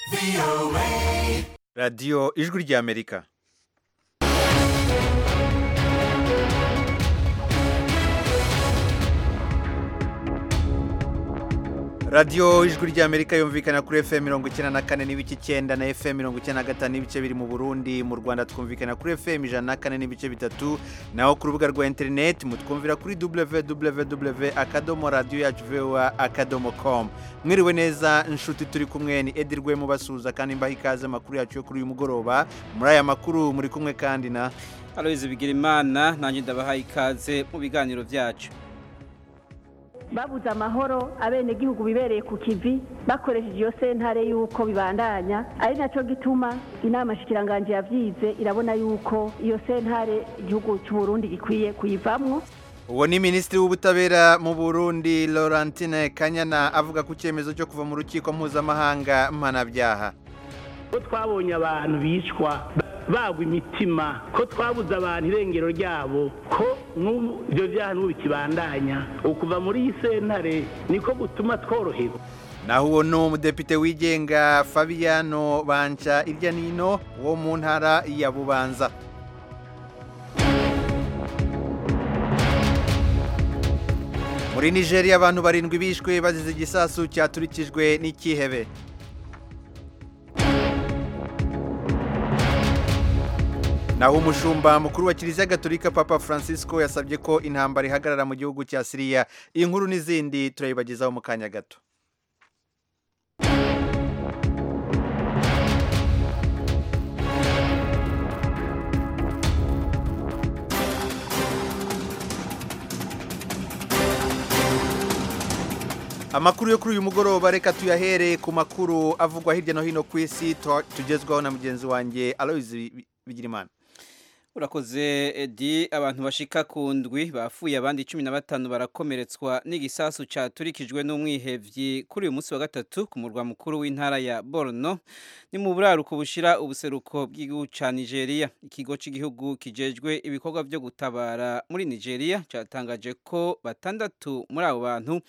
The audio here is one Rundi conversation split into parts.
radiyo ijwi ry'amerika radiyo ijwi ry'amerika yumvikana kuri fm mirongo icyenda na kane n'ibice icyenda na fm mirongo icyenda na gatanu n'ibice biri mu burundi mu rwanda twumvikana kuri fm ijana na kane n'ibice bitatu naho ku rubuga rwa interineti mutwumvira kuri www akadomo radiyo yacu voa akadomo com mwiriwe neza inshuti turi kumwe ni edirwe mubasuhuza kandi mbaha ikaze amakuru yacu yo kuri uyu mugoroba muri aya makuru muri kumwe kandi na aloyizi bigira imana nanjye ndabahaye ikaze mu biganiro byacu babuze amahoro abenegihugu bibereye ku kivi bakoresheje iyo sentare y'uko bibandanya ari nacyo gituma inama shikiranganje yabyize irabona y'uko iyo sentare igihugu cy'u Burundi gikwiye kuyivamwo uwo ni minisitiri w'ubutabera mu burundi laurentine kanyana avuga ku cyemezo cyo kuva mu rukiko mpuzamahanga mpanabyaha ko twabonye abantu bicwa bagwa imitima ko twabuze abantu irengero ryabo ko n'ubu ibyo byaha n'ubu bikibandanya ukuva muri iyi sentare niko gutuma tworoherwa naho uwo ni umudepite wigenga fabiano banca irya nino wo mu ntara ya bubanza muri nigeria abantu barindwi bishwe bazize igisasu cyaturikijwe n'ikihebe naho umushumba mukuru wa kiliziya gatolika papa francisco yasabye ko intambara ihagarara mu gihugu cya siriya iyi nkuru n'izindi turayibagezaho mu kanya gato amakuru yo kuri uyu mugoroba reka tuyahere ku makuru avugwa hirya no hino ku isi tugezwaho na mugenzi wanjye aloyizi bigirimana urakoze edi abantu bashika ku ndwi bafuye abandi cumi na batanu barakomeretswa n'igisasu cyaturikijwe n'umwihevyi kuri uyu munsi wa gatatu ku murwa mukuru w'intara ya borno ni mu buraruko bushira ubuseruko bw'igihugu ca nigeria ikigo cy'igihugu kijejwe ibikorwa byo gutabara muri nigeria cyatangaje ko batandatu muri abo bantu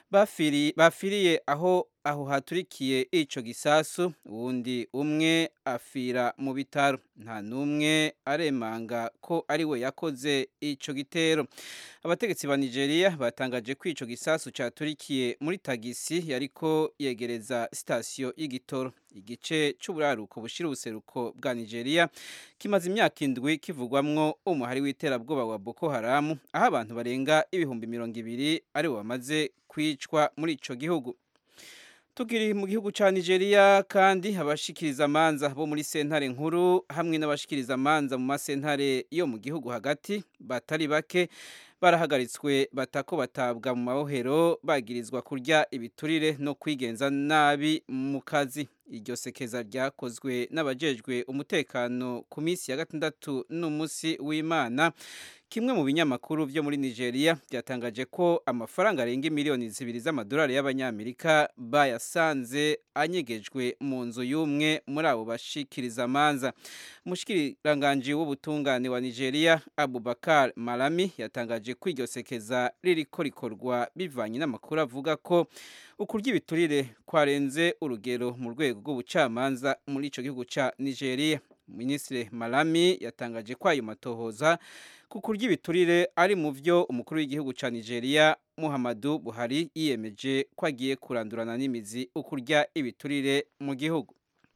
bafiriye aho aho haturikiye ico gisasu uwundi umwe afira mu bitaro nta n'umwe aremanga ko ari we yakoze ico gitero abategetsi ba nigeria batangaje ko ico gisasu caturikiye muri tagisi yariko yegereza sitasiyo y'igitoro igice c'uburaruko bushira ubuseruko bwa nigeria kimaze imyaka indwi kivugwamwo umuhari w'iterabwoba wa boko haramu aho abantu barenga ibihumbi mirongo ibiri ari bo bamaze kwicwa muri ico gihugu tukiri mu gihugu cya nigeria kandi abashikiriza amanza bo muri sentare nkuru hamwe n'abashikiriza amanza mu masentare yo mu gihugu hagati batari bake barahagaritswe batako batabwa mu mabohero bagirizwa kurya ibiturire no kwigenza nabi mu kazi iryo sekeza ryakozwe n'abajejwe umutekano ku minsi ya gatandatu n'umunsi w'imana kimwe mu binyamakuru byo muri nigeria byatangaje ko amafaranga arenga miliyoni zibiri z'amadolari y'abanyamerika bayasanze anyegejwe mu nzu y'umwe muri abo bashikiriza amanza umushikiranganji w'ubutungane wa nigeria abubakar malami yatangaje ko iryo sekeza ririko rikorwa bivanye n'amakuru avuga ko ukurya ibiturire kwarenze urugero mu rwego rw'ubucamanza muri ico gihugu ca nigeria minisitiri malami yatangaje ko ayo matohoza ku kurya ibiturire ari mu byo umukuru w'igihugu cya nigeria muhammadu buhari yiyemeje ko agiye kurandurana n'imizi ukurya ibiturire mu gihugu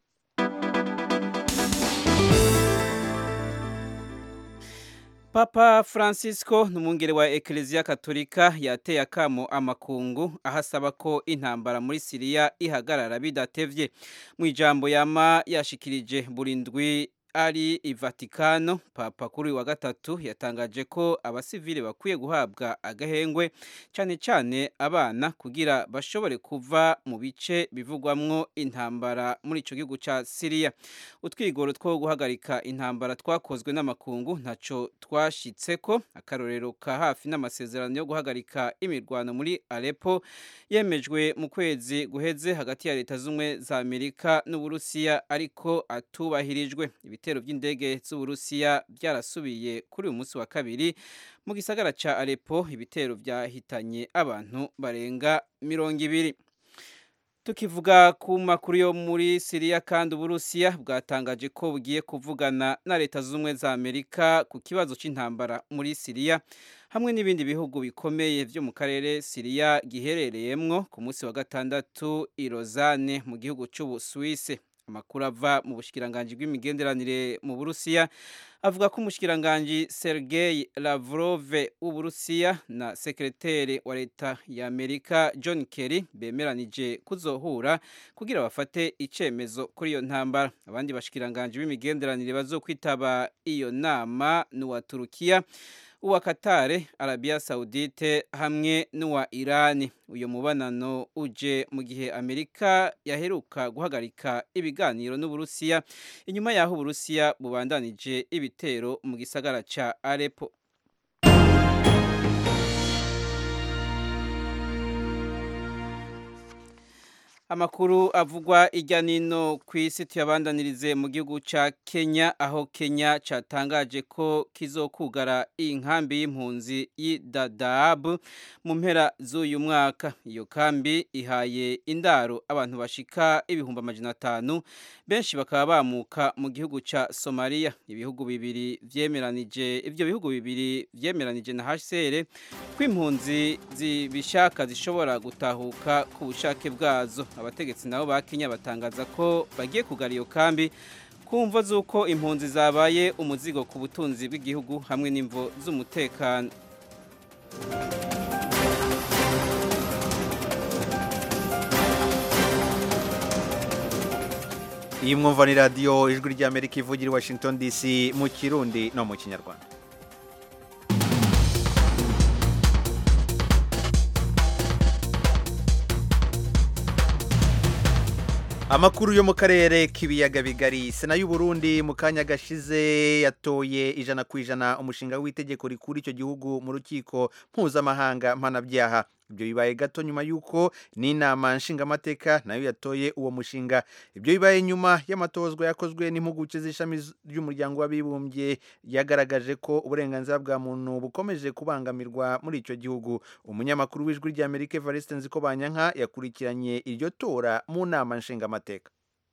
papa francisco n'umwungere wa ekereziya katolika yateye akamo amakungu aho asaba ko intambara muri siriya ihagarara bidatevye mu ijambo yama yashikirije buri ndwi ari i Vatikano papa kuri wa gatatu yatangaje ko abasivile bakwiye guhabwa agahengwe cyane cyane abana kugira bashobore kuva mu bice bivugwamwo intambara muri ico gihugu ca Syria utwigoro two guhagarika intambara twakozwe n'amakungu ntaco twashitseko akarorero ka hafi n'amasezerano yo guhagarika imirwano muri Aleppo yemejwe mu kwezi guheze hagati ya leta z'umwe za Amerika n'Uburusiya ariko atubahirijwe ibitero by'indege z'Uburusiya byarasubiye kuri uyu munsi wa kabiri mu gisagara ca Aleppo ibitero byahitanye abantu barenga mirongo ibiri tukivuga ku makuru yo muri Siriya kandi Uburusiya bwatangaje ko bugiye kuvugana na leta z'ubumwe za Amerika ku kibazo c'intambara muri Siriya hamwe n'ibindi bihugu bikomeye vyo mu karere Siriya giherereyemwo ku munsi wa gatandatu i Lausanne mu gihugu c'Ubusuwise amakuru ava mu bushikiranganji bw'imigenderanire mu Burusiya avuga ko umushikiranganji Sergei Lavrov w'Uburusiya na sekreteri wa leta ya Amerika John Kerry bemeranije kuzohura kugira bafate icemezo kuri iyo ntambara abandi bashikiranganji b'imigenderanire bazokwitaba iyo nama n'uwa Turukiya uwa Katare, Arabia Saudite hamwe n'uwa Irani. Uyo mubanano uje mu gihe Amerika yaheruka guhagarika ibiganiro n'Uburusiya inyuma yaho Uburusiya bubandanije ibitero mu gisagara ca Aleppo. Amakuru avugwa irya nino ku isi tuyabandanirize mu gihugu ca Kenya aho Kenya catangaje ko kizokugara inkambi y'impunzi y'Dadaab mu mpera z'uyu mwaka. Iyo kambi ihaye indaro abantu bashika ibihumbi amajana atanu benshi bakaba bamuka mu gihugu ca Somalia. Ibihugu bibiri vyemeranije ivyo bihugu bibiri vyemeranije na HCR ko impunzi zibishaka zishobora gutahuka ku bushake bwazo abategetsi nabo ba Kenya batangaza ko bagiye kugara iyo kambi kumva z'uko impunzi zabaye umuzigo ku butunzi bw'igihugu hamwe n'imvo z'umutekano iyi mwumva ni radiyo ijwi ry'amerika ivugira i washington dc mu kirundi no mu kinyarwanda amakuru yo mu karere k'ibiyaga bigari sena y'uburundi mu kanya gashize yatoye ijana ku ijana umushinga w'itegeko rikura icyo gihugu mu rukiko mpuzamahanga mpanabyaha ibyo bibaye gato nyuma y'uko n'inama nshingamateka nayo yatoye uwo mushinga ibyo bibaye nyuma y'amatozwa yakozwe n'impuguke z'ishami ry'umuryango w'abibumbye yagaragaje ko uburenganzira bwa muntu bukomeje kubangamirwa muri icyo gihugu umunyamakuru w'ijwi ry'amerika evariste nzikobanyanka yakurikiranye iryo tora mu nama nshingamateka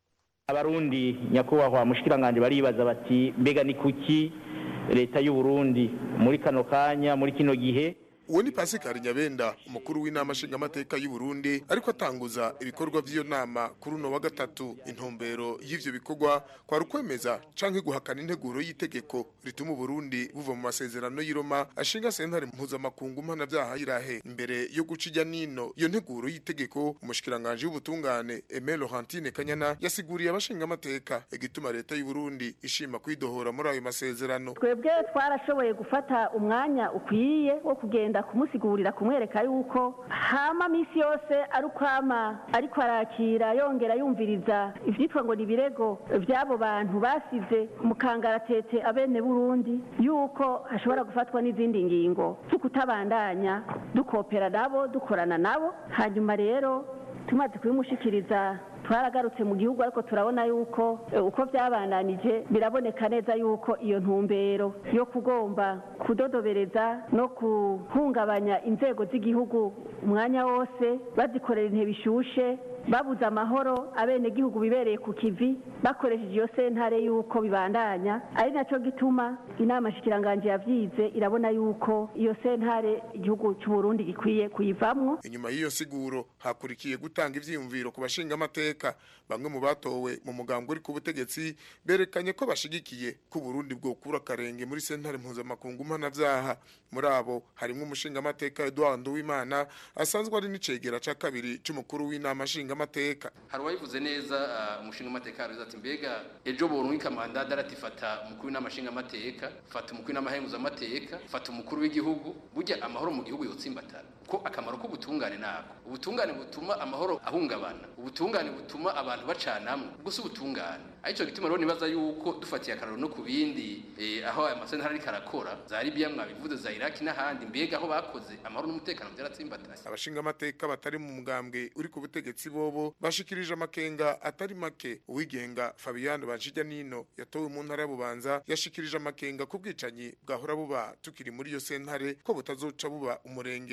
abarundi nyakubahwa mushikiranganje baribaza bati mbega ni kuki leta y'u Burundi muri kano kanya muri kino gihe uwo ni pasikari nyabenda umukuru w'inama nshingamateka y'u Burundi ariko atanguza ibikorwa by'iyo nama kuri uno wa gatatu intumbero y'ivyo bikorwa kwari ukwemeza canke guhakana integuro y'itegeko rituma Burundi buva mu masezerano y'i Roma ashinga sentare mpuzamakungu mpanavyaha irahe imbere yo guca ijya nino iyo nteguro y'itegeko umushikiranganje w'ubutungane Aimé Laurentine Kanyana yasiguriye abashingamateka igituma leta y'u Burundi ishima kwidohora muri ayo masezerano twebwe twarashoboye gufata umwanya ukwiye wo kugenda kumusigurira kumwereka yuko hama misi yose ari ukwama ariko arakira yongera yumviriza ivyitwa ngo ni ibirego vy'abo bantu basize mu kangaratete abene burundi yuko hashobora gufatwa n'izindi ngingo zo kutabandanya dukopera nabo dukorana nabo hanyuma rero tumaze kubimushikiriza twaragarutse mu gihugu ariko turabona yuko uko byabandanije biraboneka neza yuko iyo ntumbero yo kugomba kudodobereza no guhungabanya inzego z'igihugu umwanya wose bazikorera intebe ishushe babuze amahoro abenegihugu bibereye ku kivi bakoresheje iyo sentare yuko bibandanya ari nacyo gituma inama nshikiranganje yavyize irabona yuko iyo sentare igihugu cy'u Burundi gikwiye kuyivamwo inyuma y'iyo siguro hakurikiye gutanga ivyiyumviro ku bashinga amateka bamwe mu batowe mu mugambo uri ku butegetsi berekanye ko bashigikiye ko Burundi bwokura akarenge muri sentare mpuzamakungu mpanavyaha muri abo harimo umushinga amateka Edouard Nduwimana asanzwe ari n'icegera ca kabiri c'umukuru w'inama nshinga amateka hari uwabivuze neza umushinga amateka aravuze ati mbega ejo borunka mandada aratifata umukuru w'inama nshinga amateka fata umukuru w'inama henguza amateka fata umukuru w'igihugu burya amahoro mu gihugu yotsimbatana ko akamaro k'ubutungane nako ubutungane butuma amahoro ahungabana ubutungane butuma abantu bacanamwe ubwo si ubutungane aricyo gituma rero nibaza yuko dufatiye akararo no ku bindi aho aya masentara ariko arakora za Libya mwabivuze za Iraki n'ahandi mbega aho bakoze amahoro n'umutekano byaratsimbatanye abashinga amateka batari mu mugambwe uri ku butegetsi bobo bashikirije amakenga atari make uwigenga Fabian Banshijya Nino yatowe mu ntara y'Ububanza yashikirije amakenga ku bwicanyi bwahora buba tukiri muri iyo sentare ko butazoca buba umurengera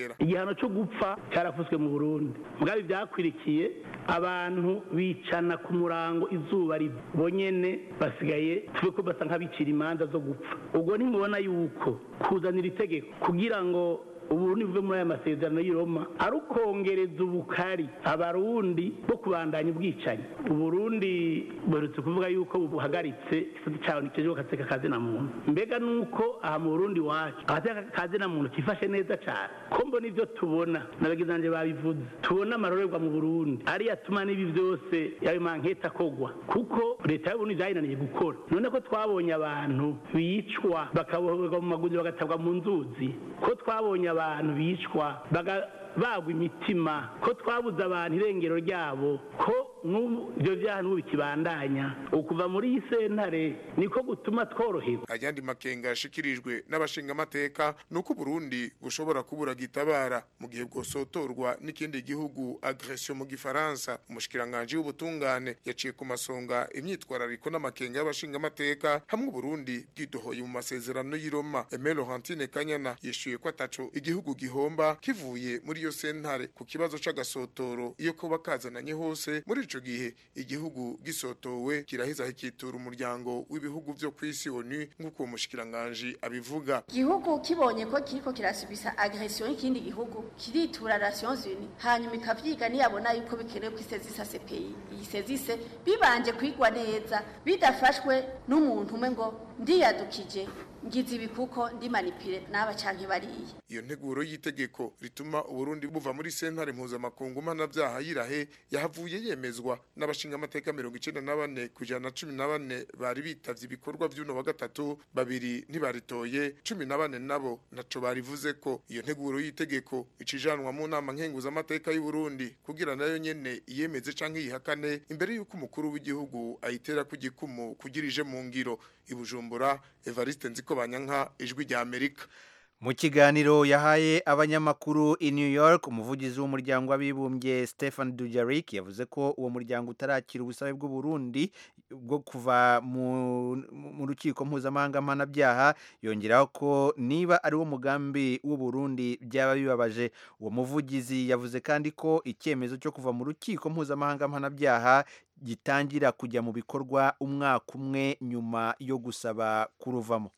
igihano cyo gupfa cyarafuswe mu burundi mwabi byakwirikiye abantu bicana ku murango izuba riva bonyene basigaye tube ko basa nk'abicira imanza zo gupfa ubwo ntimubona yuko kuzanira itegeko kugira ngo uburundi buve muri aya masezerano y'i Roma ari ukongereza ubukari abarundi bo kubandanya ubwicanyi uburundi buherutse kuvuga yuko buhagaritse igisate cyawe ntikijejwe agateka kazina muntu mbega nuko aha mu burundi wacu agateka kazina muntu kifashe neza cyane ko mbona ibyo tubona n'abagizi babivuze tubona amarorerwa mu burundi ariyo atuma n'ibi byose yayo manketa akogwa kuko leta y'uburundi byayinaniye gukora none ko twabonye abantu bicwa bakaboherwa mu magunzi bagatabwa mu nzuzi ko twabonye abantu bicwa bagwa imitima ko twabuze abantu irengero ryabo ko n'ubu ibyo byaha n'ubu bikibandanya ukuva muri iyi sentare niko gutuma tworoherwa ayandi makenga yashikirijwe n'abashingamateka ni uko Burundi bushobora kubura gitabara mu gihe bwosotorwa n'ikindi gihugu agression mu gifaransa umushikiranganje w'ubutungane yaciye ku masonga imyitwarariko n'amakenga y'abashingamateka hamwe Burundi bwidohoye mu masezerano y'i Roma Aimé Laurentine Kanyana yishuye ko ataco igihugu gihomba kivuye muri iyo sentare ku kibazo c'agasotoro iyo kuba kazananye hose muri ico gihe igihugu gisotowe kiraheza hikitura umuryango w'ibihugu vyo kw'isi ONU nk'uko uwo mushikiranganje abivuga igihugu kibonye ko kiriko kirasubisa agression y'ikindi gihugu kiritura Nations Unies hanyuma ikavyiga niyabona yuko bikenewe ko isezisa CPI iyi sezise bibanje kwigwa neza bidafashwe n'umuntu umwe ngo ndiyadukije ngize ibi kuko ndi manipire n'aba canke bariye iyo nteguro y'itegeko rituma uburundi buva muri sentare mpuzamakungu mpanabyaha yirahe yahavuye yemezwa n'abashingamateka mirongo icenda na bane ku ijana na cumi na bane bari bitavye ibikorwa vy'uno wa gatatu babiri ntibaritoye cumi na bane nabo naco barivuze ko iyo nteguro y'itegeko icijanwa mu nama nkenguzamateka y'uburundi kugira nayo nyene iyemeze canke yihakane imbere y'uko umukuru w'igihugu ayitera ku gikumu kugira ije mu ngiro ibujumbura evariste nziko banyanka ijwi rya amerika mu kiganiro yahaye abanyamakuru i New York umuvugizi w'umuryango w'abibumbye Stephen Dujarric yavuze ko uwo muryango utarakira ubusabe bw'u Burundi bwo kuva mu, mu rukiko mpuzamahanga mpanabyaha yongeraho ko niba ari wo mugambi w'u Burundi byaba bibabaje uwo muvugizi yavuze kandi ko icyemezo cyo kuva mu rukiko mpuzamahanga mpanabyaha gitangira kujya mu bikorwa umwaka umwe nyuma yo gusaba kuruvamo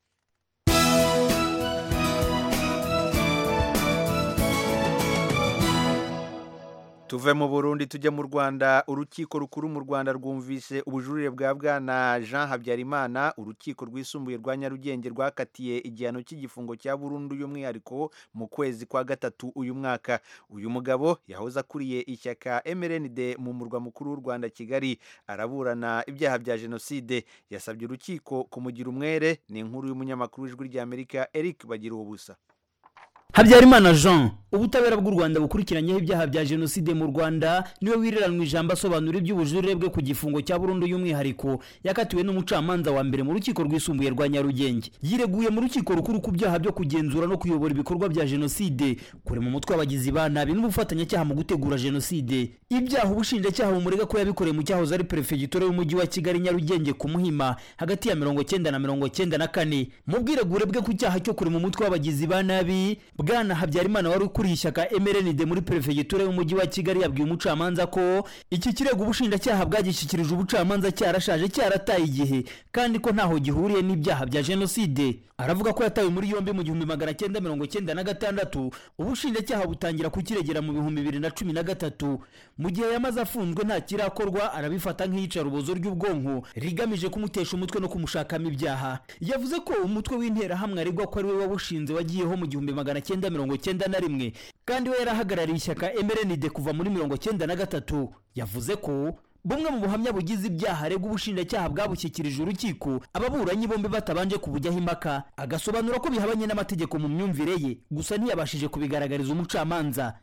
tuve mu burundi tujya mu rwanda urukiko rukuru mu rwanda rwumvise ubujurire bwa bwana jean habyarimana urukiko rwisumbuye rwa nyarugenge rwakatiye igihano cy'igifungo cya burundu y'umwihariko mu kwezi kwa gatatu uyu mwaka uyu mugabo yahoze akuriye ishyaka mrnd mu murwa mukuru w'u rwanda kigali araburana ibyaha bya jenoside yasabye urukiko kumugira umwere ni inkuru y'umunyamakuru w'ijwi ry'amerika eric bagira ubusa habyarimana jean ubutabera bw'u rwanda bukurikiranyeho ibyaha bya jenoside mu rwanda niwe wireranwa ijambo asobanura iby'ubujurire bwe ku gifungo cya burundu y'umwihariko yakatiwe n'umucamanza wa mbere mu rukiko rwisumbuye rwa nyarugenge yireguye mu rukiko rukuru ku byaha byo kugenzura no kuyobora ibikorwa bya jenoside kure mu mutwe w'abagizi ba nabi n'ubufatanyacyaha mu gutegura jenoside ibyaha ubushinjacyaha bumurega ko yabikoreye mu cyahoze ari perefegitura y'umujyi wa kigali nyarugenge ku muhima hagati ya mirongo cyenda na mirongo cyenda na kane mu bwiregure bwe ku cyaha cyo kure mu mutwe w'abagizi ba nabi bwana habyarimana wari ukuriye ishyaka mrnd muri perefegitura y'umujyi wa kigali yabwiye umucamanza ko iki kirego ubushinjacyaha bwagishyikirije ubucamanza cyarashaje cyarataye igihe kandi ko ntaho gihuriye n'ibyaha bya jenoside aravuga ko yatawe muri yombi mu gihumbi magana cyenda mirongo cyenda na gatandatu ubushinjacyaha butangira kukiregera mu bihumbi bibiri na cumi na gatatu mu gihe yamaze afunzwe nta kirakorwa arabifata nk'iyicarubozo ry'ubwonko rigamije kumutesha umutwe no kumushakamo ibyaha yavuze ko umutwe w'interahamwe aregwa ko ari we wawushinze wagiyeho mu gihumbi magana cyenda mirongo cyenda na rimwe kandi we yarahagarariye ishyaka mrnd kuva muri mirongo cyenda na gatatu yavuze ko bumwe mu buhamya bugize ibyaha aregwa ubushinjacyaha bwabushyikirije urukiko ababuranyi bombi batabanje kubujyaho impaka agasobanura ko bihabanye n'amategeko mu myumvire ye gusa ntiyabashije kubigaragariza umucamanza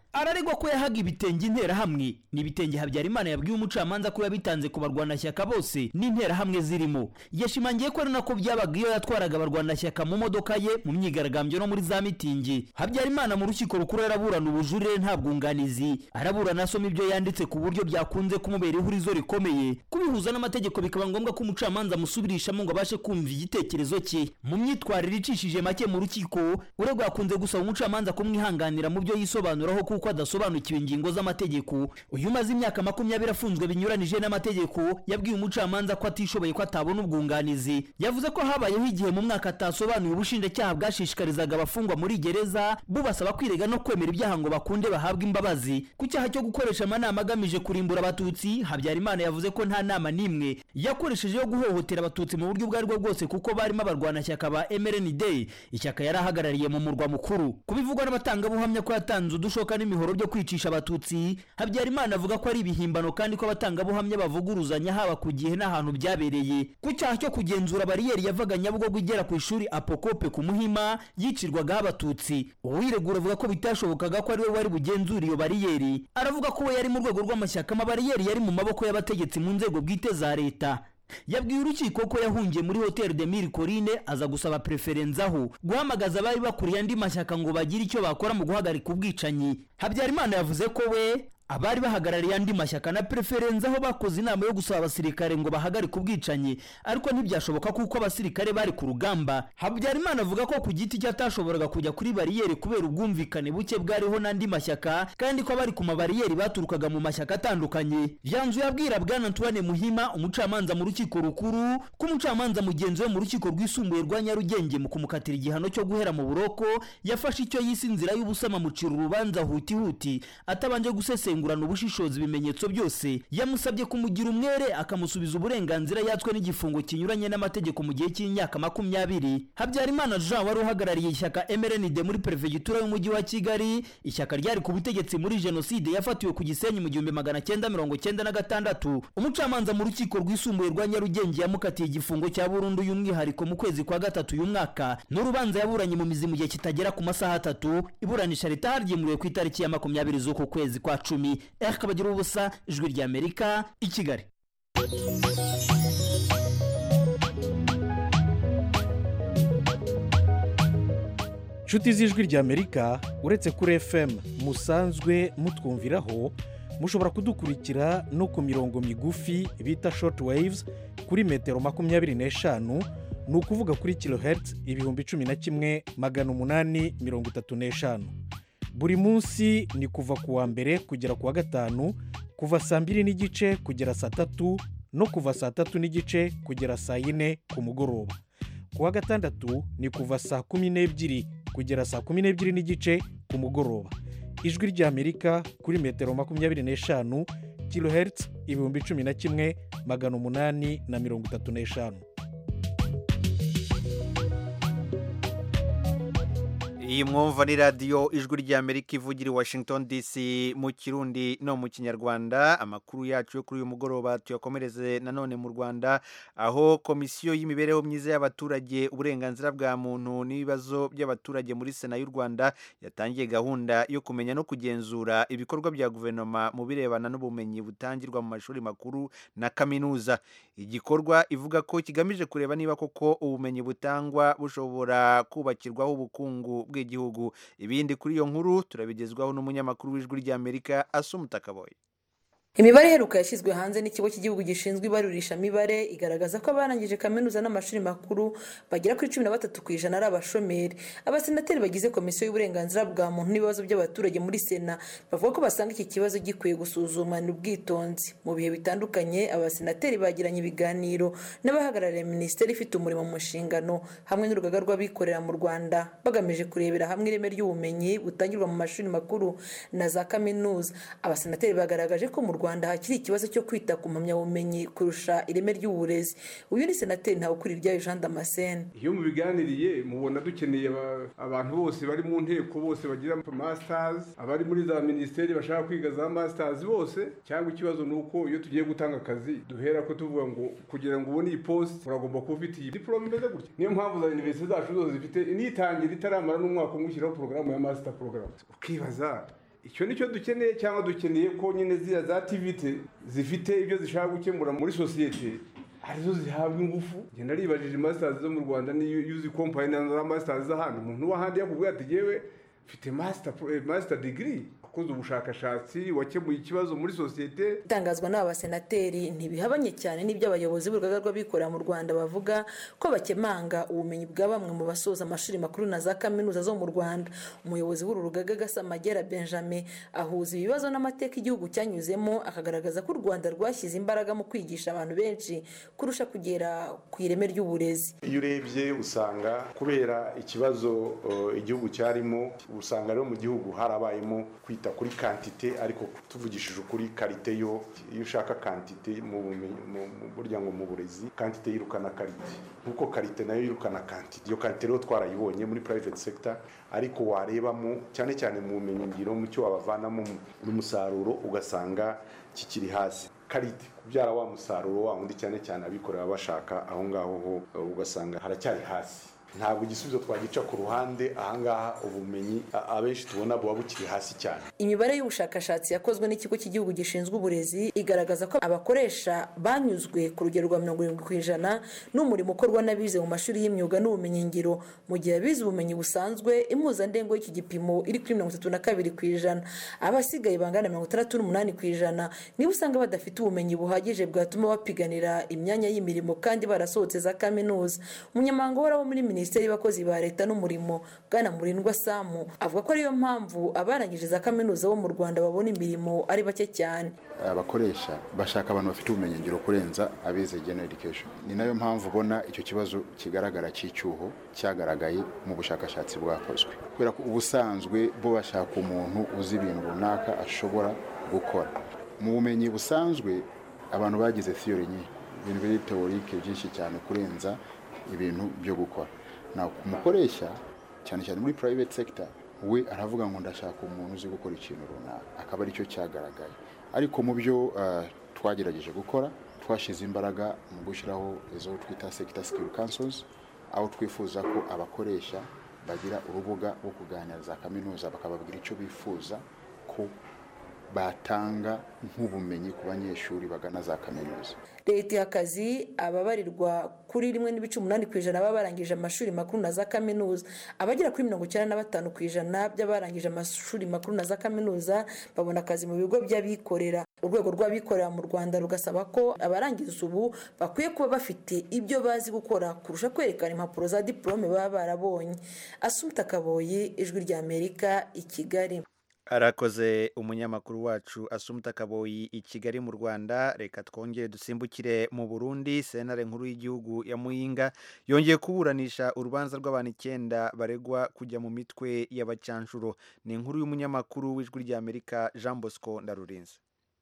araregwa ko yahaga ibitenge interahamwe ni ibitenge habyarimana yabwiye umucamanza ko yabitanze ku barwanashyaka bose n'interahamwe zirimo yashimangiye ko ari nako byabaga iyo yatwaraga abarwanashyaka mu modoka ye mu myigaragambyo no muri za mitingi habyarimana mu rukiko rukuru araburana ubujurire nta bwunganizi araburana asoma ibyo yanditse ku buryo byakunze kumubera ihurizo rikomeye kubihuza n'amategeko bikaba ngombwa ko umucamanza amusubirishamo ngo abashe kumva igitekerezo cye mu myitwarire icishije make mu rukiko uregwa yakunze gusaba umucamanza kumwihanganira mu byo yisobanuraho kuko adasobanukiwe ingingo z'amategeko uyu umaze imyaka makumyabiri afunzwe binyuranije n'amategeko yabwiye umucamanza ko atishoboye ko atabona ubwunganizi yavuze ko habayeho igihe mu mwaka atasobanuye ubushinjacyaha bwashishikarizaga abafungwa muri gereza bubasaba kwirega no kwemera ibyaha ngo bakunde bahabwe imbabazi ku cyaha cyo gukoresha amanama agamije kurimbura abatutsi habyarimana yavuze ko nta nama n'imwe yakoresheje yo guhohotera abatutsi mu buryo ubwo ari bwo bwose kuko barimo abarwanashyaka ba mrnd ishyaka yari ahagarariye mu murwa mukuru kubivugwa n'abatangabuhamya ko yatanze udushoka n'imihoro byo kwicisha abatutsi habyarimana avuga ko ari ibihimbano kandi ko abatangabuhamya bavuguruzanya haba ku gihe n'ahantu byabereye ku cyaha cyo kugenzura bariyeri yavaga nyabugogo igera ku ishuri apokope ku muhima yicirwagaho abatutsi uwiregura avuga ko bitashobokaga ko ari we wari bugenzura iyo bariyeri aravuga ko we yari mu rwego rw'amashyaka amabariyeri yari mu maboko y'abategetsi mu nzego bwite za leta yabwiye urukiko ko yahungiye muri hoteli de mille corine aza gusaba preferenzaho guhamagaza abari bakuriye andi mashyaka ngo bagire icyo bakora mu guhagarika ubwicanyi habyarimana yavuze ko we abari bahagarariye andi mashyaka na preferenza aho bakoze inama yo gusaba abasirikare ngo bahagarike ubwicanyi ariko ntibyashoboka kuko abasirikare bari ku rugamba habyarimana avuga ko ku giti cye atashoboraga kujya kuri bariyeri kubera ubwumvikane buke bwariho n'andi mashyaka kandi ko abari ku mabariyeri baturukaga mu mashyaka atandukanye yanzuye abwira bwana antoine muhima umucamanza mu rukiko rukuru ko umucamanza mugenzi we mu rukiko rwisumbuye rwa nyarugenge mu kumukatira igihano cyo guhera mu buroko yafashe icyo yise inzira y'ubusama mucira urubanza huti huti atabanje gusesengura gusesengurana ubushishozi ibimenyetso byose yamusabye kumugira umwere akamusubiza uburenganzira yatswe n'igifungo kinyuranye n'amategeko mu gihe cy'imyaka makumyabiri habyarimana jean wari uhagarariye ishyaka mrnd muri perefegitura y'umujyi wa kigali ishyaka ryari ku butegetsi muri jenoside yafatiwe ku gisenyi mu gihumbi magana cyenda mirongo cyenda na gatandatu umucamanza mu rukiko rwisumbuye rwa nyarugenge yamukatiye igifungo cya burundu y'umwihariko mu kwezi kwa gatatu uyu mwaka n'urubanza yaburanye mu mizi mu gihe kitagera ku masaha atatu iburanisha ritaha ryimuriwe ku itariki ya makumyabiri z'uku kwezi kwa cumi eric bagira ubusa ijwi ry'amerika i kigali inshuti z'ijwi ry'amerika uretse kuri fm musanzwe mutwumviraho mushobora kudukurikira no ku mirongo migufi bita short waves kuri metero makumyabiri n'eshanu ni ukuvuga kuri kilohertz ibihumbi cumi na kimwe magana umunani mirongo itatu n'eshanu buri munsi ni kuva ku wa mbere kugera ku wa gatanu kuva saa mbiri n'igice kugera saa tatu no kuva saa tatu n'igice kugera saa yine ku mugoroba ku wa gatandatu ni kuva saa kumi n'ebyiri kugera saa kumi n'ebyiri n'igice ku mugoroba ijwi ry'amerika kuri metero makumyabiri n'eshanu kilohertz ibihumbi cumi na kimwe magana umunani na mirongo itatu n'eshanu iyi mwumva ni radiyo ijwi ry'amerika ivugira i washington dc mu kirundi no mu kinyarwanda amakuru yacu yo kuri uyu mugoroba tuyakomereze nanone mu rwanda aho komisiyo y'imibereho myiza y'abaturage uburenganzira bwa muntu n'ibibazo by'abaturage muri sena y'u rwanda yatangiye gahunda yo kumenya no kugenzura ibikorwa bya guverinoma mu birebana n'ubumenyi butangirwa mu mashuri makuru na kaminuza igikorwa ivuga ko kigamije kureba niba koko ubumenyi butangwa bushobora kubakirwaho ubukungu bwe bw'igihugu ibindi kuri iyo nkuru turabigezwaho n'umunyamakuru w'ijwi ry'amerika asumutakaboye imibare iheruka yashyizwe hanze n'ikigo cy'igihugu gishinzwe ibarurishamibare igaragaza ko abarangije kaminuza n'amashuri makuru bagera kuri cumi na batatu ku ijana ari abashomeri abasenateri bagize komisiyo y'uburenganzira bwa muntu n'ibibazo by'abaturage muri sena bavuga ko basanga iki kibazo gikwiye gusuzumana ubwitonzi mu bihe bitandukanye abasenateri bagiranye ibiganiro n'abahagarariye minisiteri ifite umurimo mu nshingano hamwe n'urugaga rw'abikorera mu rwanda bagamije kurebera hamwe ireme ry'ubumenyi butangirwa mu mashuri makuru na za kaminuza abasenateri bagaragaje ko mu rwanda hakiri ikibazo cyo kwita ku mpamyabumenyi kurusha ireme ry'uburezi uyu ni senateri ntawukuriryayo jean damascene iyo mubiganiriye mubona dukeneye abantu bose bari mu nteko bose bagira masters abari muri za minisiteri bashaka kwiga za masters bose cyangwa ikibazo ni uko iyo tugiye gutanga akazi duhera ko tuvuga ngo kugira ngo ubone iyi post uragomba kuba ufite iyi diplome imeze gutya niyo mpamvu za universite zacu zose zifite nitangira itaramara n'umwaka umwe ushyiraho porogaramu ya master program ukibaza icyo nicyo dukeneye cyangwa dukeneye ko nyine ziriya za tivite zifite ibyo zishaka gukemura muri sosiyete arizo zihabwa ingufu ngenda ribajije masitazi zo mu rwanda niyo yuzi kompanyi na masitazi z'ahandi umuntu w'ahandi yakubwira ati yewe mfite masita digiri wakoze ubushakashatsi wakemuye ikibazo muri sosiyete itangazwa n'aba basenateri ntibihabanye cyane n'ibyo abayobozi b'urugaga rw'abikorera mu rwanda bavuga ko bakemanga ubumenyi bwa bamwe mu basoza amashuri makuru na za kaminuza zo mu rwanda umuyobozi w'uru rugaga gasamagera benjamin ahuza ibibazo n'amateka igihugu cyanyuzemo akagaragaza ko u rwanda rwashyize imbaraga mu kwigisha abantu benshi kurusha kugera ku ireme ry'uburezi iyo urebye usanga kubera ikibazo uh, igihugu cyarimo usanga rero mu gihugu harabayemo kwita kuri kantite ariko tuvugishije ukuri karite yo iyo ushaka kantite mu bumenyi burya ngo mu burezi kantite yirukana karite nkuko karite nayo yirukana kantite iyo kantite rero twarayibonye muri private sector ariko warebamo cyane cyane mu bumenyi ngiro mu cyo wabavanamo n'umusaruro ugasanga kikiri hasi karite kubyara wa musaruro wa wundi cyane cyane abikorera bashaka aho ngaho ho ugasanga haracyari hasi ntabwo igisubizo twagica ku ruhande ahangaha ubumenyi abenshi tubona buba bukiri hasi cyane imibare y'ubushakashatsi yakozwe n'ikigo cy'igihugu gishinzwe uburezi igaragaza ko abakoresha banyuzwe ku rugero rwa mirongo irindwi ku ijana n'umurimo ukorwa n'abize mu mashuri y'imyuga n'ubumenyingiro mu gihe abize ubumenyi busanzwe impuzandengo y'iki gipimo iri kuri mirongo itatu na kabiri ku ijana abasigaye bangana mirongo itandatu n'umunani ku ijana niba usanga badafite ubumenyi buhagije bwatuma bapiganira imyanya y'imirimo kandi barasohotse za kaminuza umunyamabanga uhoraho muri minisiteri minisiteri y'abakozi ba leta n'umurimo bwana murindwa samu avuga ko ariyo mpamvu abarangije za kaminuza bo mu rwanda babona imirimo ari bake cyane abakoresha bashaka abantu bafite ubumenyingiro kurenza abize general education ni nayo mpamvu ubona icyo kibazo kigaragara cy'icyuho cyagaragaye mu bushakashatsi bwakozwe kubera ko ubusanzwe bo bashaka umuntu uzi ibintu runaka ashobora gukora mu bumenyi busanzwe abantu bagize theory nyinshi ibintu biri teorike byinshi cyane kurenza ibintu byo gukora nawe umukoresha cyane cyane muri private sector we aravuga ngo ndashaka umuntu uzi gukora ikintu runaka akaba aricyo cyagaragaye ariko mu byo twagerageje gukora twashyize imbaraga mu gushyiraho izo twita sector skill councils aho twifuza ko abakoresha bagira urubuga rwo kuganira za kaminuza bakababwira icyo bifuza ko batanga nk'ubumenyi ku banyeshuri bagana za kaminuza leta iha akazi ababarirwa kuri rimwe n'ibice umunani ku ijana baba barangije amashuri makuru na za kaminuza abagera kuri mirongo icyenda na batanu ku ijana by'abarangije amashuri makuru na za kaminuza babona akazi mu bigo by'abikorera urwego rw'abikorera mu rwanda rugasaba ko abarangiza ubu bakwiye kuba bafite ibyo bazi gukora kurusha kwerekana impapuro za diporome baba barabonye asumta kaboyi ijwi ry'amerika i kigali arakoze umunyamakuru wacu asumuta kaboyi i kigali mu rwanda reka twongere dusimbukire mu burundi sentare nkuru y'igihugu ya muyinga yongeye kuburanisha urubanza rw'abantu icyenda baregwa kujya mu mitwe y'abacanshuro ni inkuru y'umunyamakuru w'ijwi ry'amerika jean bosco ndarurinze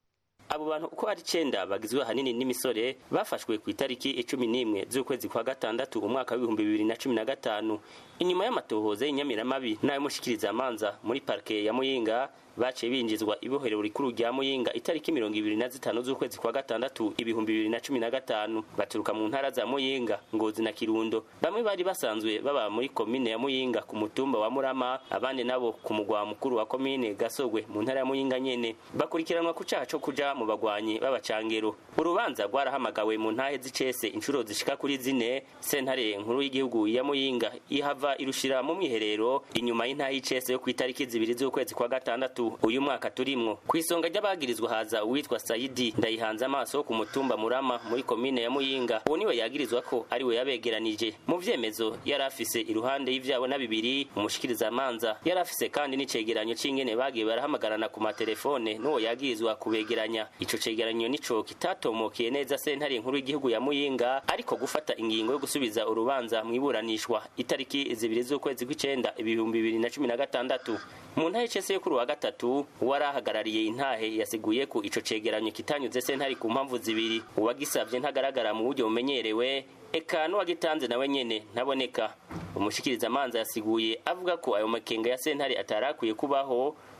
abo bantu uko ari icyenda bagizwe ahanini n'imisore bafashwe ku itariki icumi n'imwe z'ukwezi kwa gatandatu umwaka w'ibihumbi bibiri na cumi na gatanu inyuma y'amatohoza y'inyamiramabi n'ay'umushikirizamanza muri parike ya muyinga baciye binjizwa ibohero rikuru rya muyinga itariki mirongo ibiri na zitanu z'ukwezi kwa gatandatu ibihumbi bibiri na cumi na gatanu baturuka mu ntara za muyinga ngozi na kirundo bamwe bari basanzwe baba muri komine ya muyinga ku mutumba wa murama abandi nabo ku mugwa mukuru wa komine gasogwe mu ntara ya muyinga nyene bakurikiranwa ku caha co kuja mu bagwanyi b'abacangero urubanza rwarahamagawe mu ntahe z'icese inshuro zishika kuri zine sentare nkuru y'igihugu ya muyinga ihava irushira mu mwiherero inyuma y'intahe y'icese yo ku itariki zibiri z'ukwezi kwa gatandatu uyu mwaka turimwo ku isonga ry'abagirizwa haza uwitwa sayidi ndayihanze amaso ku mutumba murama muri komine ya muyinga uwo niwe yagirizwa ko ari we yabegeranije mu vyemezo yari afise iruhande y'ivyabo na bibiri umushikirizamanza yari afise kandi n'icegeranyo c'ingene bagiye barahamagarana ku matelefone n'uwo yagirizwa kubegeranya ico cegeranyo nico kitatomokiye neza sentare nkuru y'igihugu ya muyinga ariko gufata ingingo yo gusubiza urubanza mu iburanishwa itariki zibiri z'ukwezi kw'icenda ibihumbi bibiri na cumi na gatandatu mu ntahe cese yo kuri wa gatatu uwari ahagarariye intahe yasiguye ko ico cegeranyo kitanyuze sentare ku mpamvu zibiri uwagisavye ntagaragara mu buryo bumenyerewe eka n'uwagitanze nawe nyene ntaboneka umushikirizamanza yasiguye avuga ko ayo makenga ya sentare atarakwiye kubaho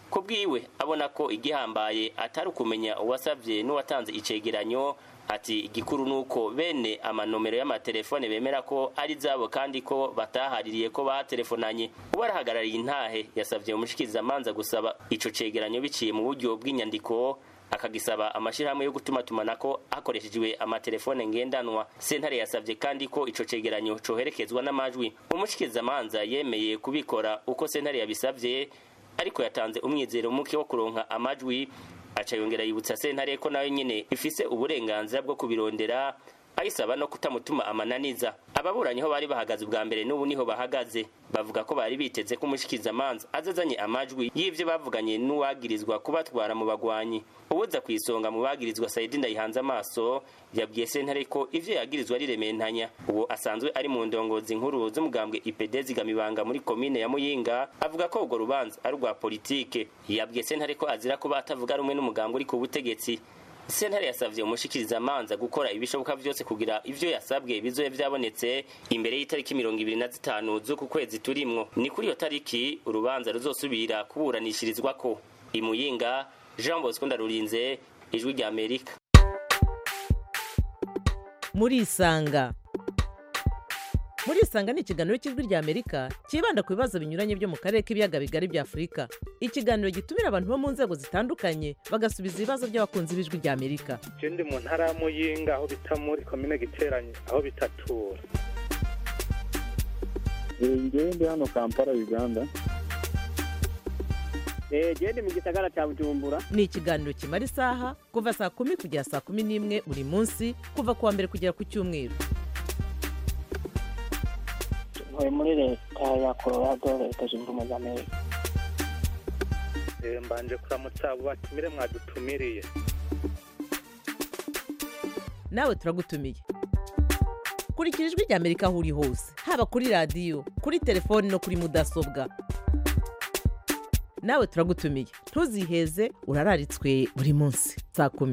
ku bwiwe abona ko igihambaye atari ukumenya uwasabye n'uwatanze icegeranyo ati igikuru nuko bene amanomero y'amatelefone bemera ko ari zabo kandi ko batahaririye ko batelefonanye uwo arahagarariye intahe yasabye umushikirizamanza gusaba ico cegeranyo biciye mu buryo bw'inyandiko akagisaba amashirahamwe yo gutuma tumanako hakoreshejwe amatelefone ngendanwa sentare yasabye kandi ko ico cegeranyo coherekezwa n'amajwi umushikirizamanza yemeye kubikora uko sentare yabisavye ariko yatanze umwizero muke wo kuronka amajwi aca yongera yibutsa sentare ko nawe nyene ifise uburenganzira bwo kubirondera ayisaba no kutamutuma amananiza ababuranyi ho bari bahagaze ubwa mbere n'ubu niho bahagaze bavuga ko bari biteze ko umushikirizamanza azazanye amajwi y'ivyo bavuganye n'uwagirizwa kubatwara mu bagwanyi ubuza ku isonga mu bagirizwa sayidi ndayihanze amaso yabwiye sentare ko ivyo yagirizwa ari rementanya uwo asanzwe ari mu ndongozi nkuru z'umugambwe ipd zigamibanga muri komine ya muyinga avuga ko urwo rubanza ari urwa politike yabwiye sentare ko azira kuba atavuga rumwe n'umugambwe uri ku butegetsi sentare yasavye umushikirizamanza gukora ibishoboka vyose kugira ivyo yasabwe bizobe vyabonetse imbere y'itariki mirongo ibiri na zitanu z'uku kwezi turimwo ni kuri iyo tariki urubanza ruzosubira kuburanishirizwako imuyinga jean bosco ndarurinze ijwi rya amerika murisanga murisanga ni ikiganiro cy'ijwi rya amerika cyibanda ku bibazo binyuranye byo mu karere k'ibiyaga bigari bya afurika ikiganiro gitumira abantu bo mu nzego zitandukanye bagasubiza ibibazo by'abakunzi b'ijwi rya amerika ndi mu ntara ya muyinga aho bita muri komine giteranye aho bitatura ngewe ndi hano kampala uganda gende mu gisagara cya bujumbura ni ikiganiro kimara isaha kuva saa kumi kugera saa kumi n'imwe buri munsi kuva ku wa mbere kugera ku cyumweru ntuye muri leta ya colorado leta zunze ubumwe za amerika mbanje kuramutsa abo batumire mwadutumiriye nawe turagutumiye kurikira ijwi rya amerika aho uri hose haba kuri radiyo kuri telefoni no kuri mudasobwa nawe turagutumiye ntuziheze urararitswe buri munsi saa kumi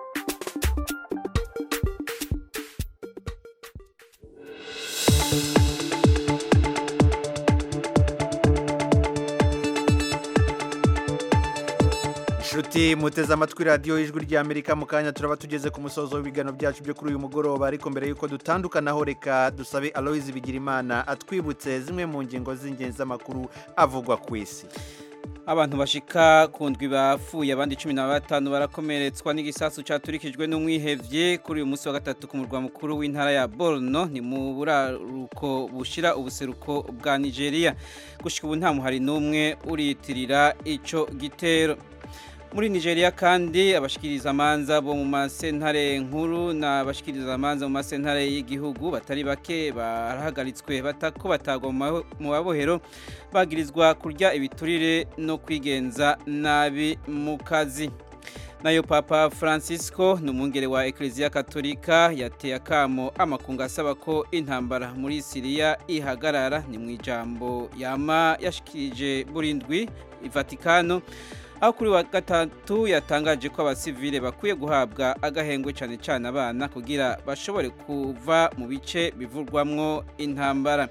inshuti muteze amatwi radiyo y'ijwi ry'amerika mu kanya turaba tugeze ku musozo w'ibiganiro byacu byo kuri uyu mugoroba ariko mbere y'uko dutandukanaho reka dusabe aloyizi bigirimana atwibutse zimwe mu ngingo z'ingenzi z'amakuru avugwa ku isi abantu bashika ku ndwi bapfuye abandi cumi na batanu barakomeretswa n'igisasu cyaturikijwe n'umwihevye kuri uyu munsi wa gatatu ku murwa mukuru w'intara ya Borno ni mu buraruko bushira ubuseruko bwa Nigeria gushika ubu nta muhari n'umwe uriyitirira ico gitero muri Nigeria kandi abashikiriza amanza bo mu masentare nkuru n'abashikiriza amanza mu masentare y'igihugu batari bake barahagaritswe batako batagwa mu babohero bagirizwa kurya ibiturire no kwigenza nabi mu kazi nayo papa francisco ni umwungere wa ekereziya katolika yateye akamo amakungu asaba ko intambara muri siriya ihagarara ni mu ijambo yama yashikirije burindwi ivatikano aho kuri wa gatatu yatangaje ko abasivile bakwiye guhabwa agahengwe cyane cyane abana kugira bashobore kuva mu bice bivurwamwo intambara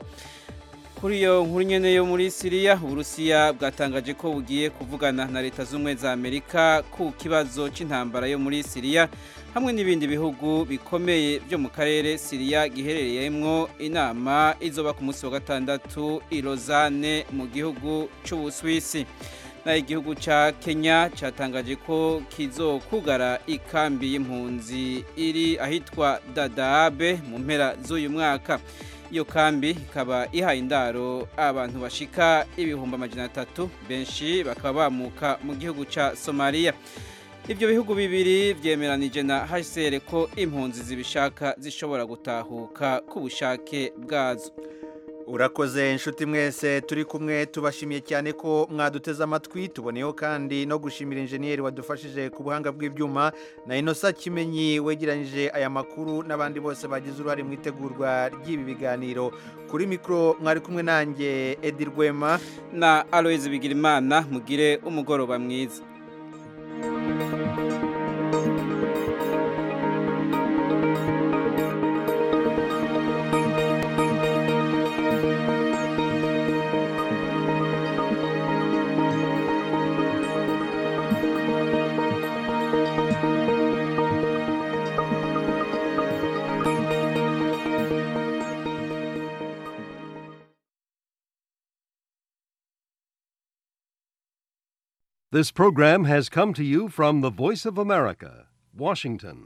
kuri iyo nkuru nyene yo muri Siriya Uburusiya bwatangaje ko bugiye kuvugana na leta z'umwe za Amerika ku kibazo c'intambara yo muri Siriya hamwe n'ibindi bihugu bikomeye byo mu karere Siriya giherereyemwo inama izoba ku munsi wa gatandatu i Lausanne mu gihugu c'Ubuswisi naho igihugu cya kenya cyatangaje ko kizokugara ikambi y'impunzi iri ahitwa dadabe mu mpera z'uyu mwaka iyo kambi ikaba ihaye indaro abantu bashika ibihumbi amajana atatu benshi bakaba bamuka mu gihugu cya somaliya ibyo bihugu bibiri byemeranije na hcr ko impunzi zibishaka zishobora gutahuka ku bushake bwazo urakoze inshuti mwese turi kumwe tubashimiye cyane ko mwaduteze amatwi tuboneyeho kandi no gushimira injeniyeri wadufashije ku buhanga bw'ibyuma na inosa kimenyi wegeranyije aya makuru n'abandi bose bagize uruhare mu itegurwa ry'ibi biganiro kuri mikoro mwari kumwe nanjye edi rwema na aloyizi bigirimana mugire umugoroba mwiza This program has come to you from the Voice of America, Washington.